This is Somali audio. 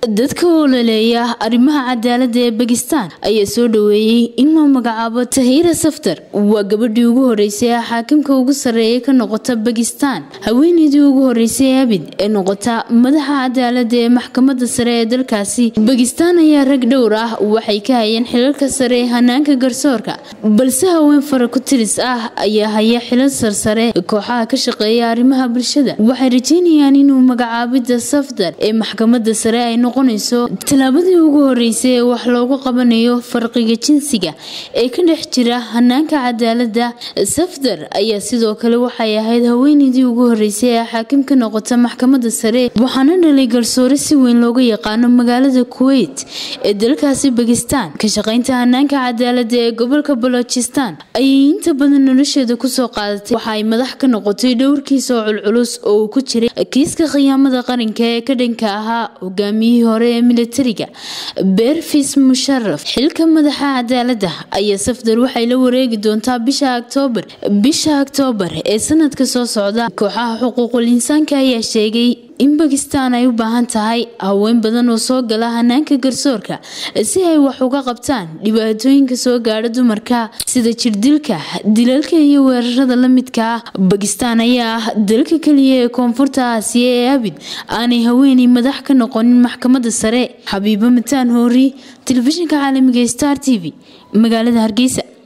dadka ololeeya arrimaha cadaalada ee bakistan ayaa soo dhaweeyey in loo magacaabo tahira saftar waa gabadhii ugu horeysay ee xaakimka ugu sarreeya ka noqota bakistan haweeneydii ugu horeysay abid ee noqota madaxa cadaalada ee maxkamada sare ee dalkaasi bakistan ayaa rag dhowr ah waxay ka hayeen xilalka sare ee hanaanka garsoorka balse haween fara ku tiris ah ayaa haya xilal sarsare kooxaha ka shaqeeya arrimaha bulshada waxay rajeynayaan inuu magacaabida safdar ee maxkamada sare ay noqonayso tallaabadii ugu horeysay ee wax loogu qabanayo farqiga jinsiga ee ka dhex jira hanaanka cadaalada safdar ayaa sidoo kale waxay ahayd haweeneydii ugu horeysay ee xaakim ka noqota maxkamada sare waxaana dhalay garsoore si weyn looga yaqaano magaalada kuweyt ee dalkaasi bakistan ka shaqeynta hanaanka cadaalada ee gobolka balochistan ayay inta badan nolosheeda kusoo qaadatay waxa ay madax ka noqotay dhowrkiisa oo culculus oo uu ku jiray kiiska khiyaamada qaranka ee ka dhanka ahaa hogaamiyihii hore ee militariga beerfis musharaf xilka madaxa cadaalada ayaa safdar waxay la wareegi doontaa bisha oktoobar bisha oktoobar ee sanadka soo socda kooxaha xuquuqul insaanka ayaa sheegay in bakistan ay u baahan tahay haween badan oo soo gala hanaanka garsoorka si ay wax uga qabtaan dhibaatooyinka soo gaadha dumarka sida jirdilka dilalka iyo weerarada la midka ah bakistan ayaa ah dalka keliya ee koonfurta aasiya ee abid aanay haweeney madax ka noqonin maxkamada sare xabiibo mataan hoori telefishinka caalamiga star t v magaalada hargeysa